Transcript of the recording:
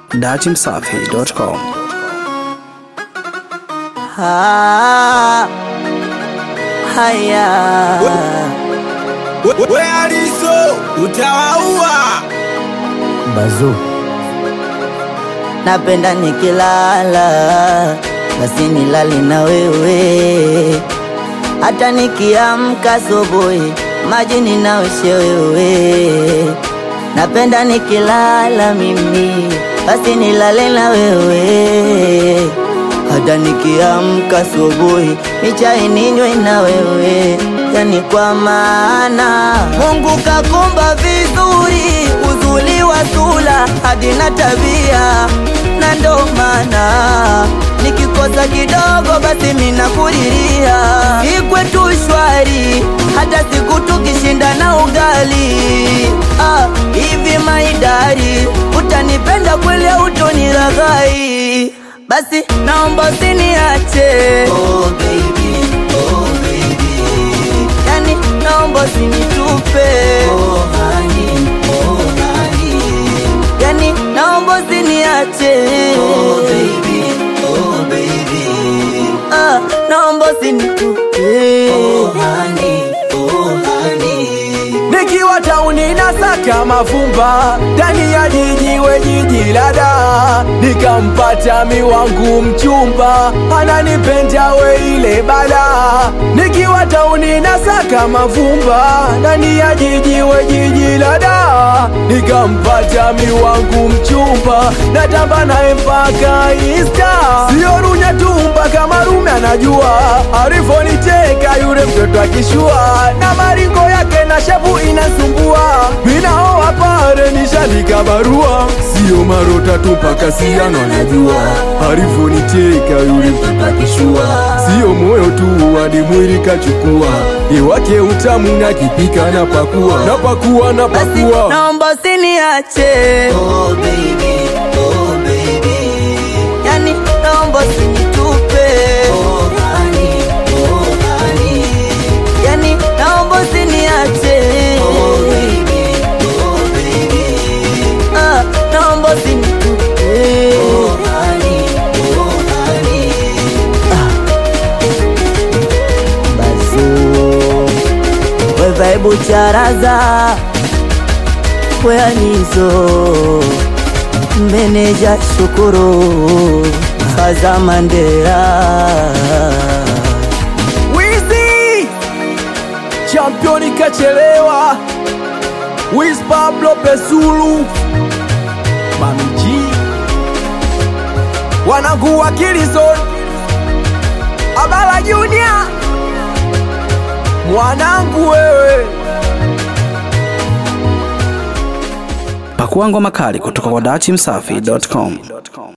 datimsafi.com. Ah, haya We Aliso utawaua. bazu, napenda nikilala basi nilali na wewe, hata nikiamka asubuhi maji ninaoshe wewe. Napenda nikilala mimi basi nilale na wewe, hata nikiamka asubuhi michai ninywe na wewe, yani kwa maana Mungu kakumba vizuri, uzuri wa sura hadi na tabia, na ndo maana nikikosa kidogo basi minakulilia, ikwetu shwari hata siku tukishinda na ugali ah, hivi maidari utanipenda kweli au utoniraghai? Basi naomba usiniache oh, baby, oh, baby. Yani naomba usinitupe oh, honey, oh, honey. Yani naomba usiniache oh, baby, oh, baby. Ah, naomba usinitupe oh, honey, oh, honey. Nikiwa tauni nasaka mavumba ndani ya jiji we jiji la Dar, nikampata mi wangu mchumba ananipenda we ile bala. Nikiwa tauni nasaka mavumba ndani ya jiji we jiji la Dar, nikampata mi wangu mchumba natamba naye mpaka Insta, sio runya tu mpaka marume anajua alivyoniteka yule mtoto akishua na maringo yake na shavu inasumbua, minaoa pale nishandika barua, sio marota tu mpaka siano anajua alivyoniteka yule mtoto akishua, sio moyo tu hadi mwili kachukua, iwake utamu na kipika na pakua na pakua na Basi pakua naomba usiniache oh, baby, oh, baby. Yani naomba usinitupe oh, honey, oh, honey. Yani naomba usiniache oh, baby, oh, baby. Ah, naomba usinitupe oh, honey, oh, honey. Ah. Bazo we vaibu charaza kweyanizo meneja shukuru faza mandera Wizi championi kachelewa Wiz Pablo Pesulu Mami G wanangu wa Kilizon Abala Junior mwanangu wewe Pakua ngoma kali kutoka kwa datimsafi.com.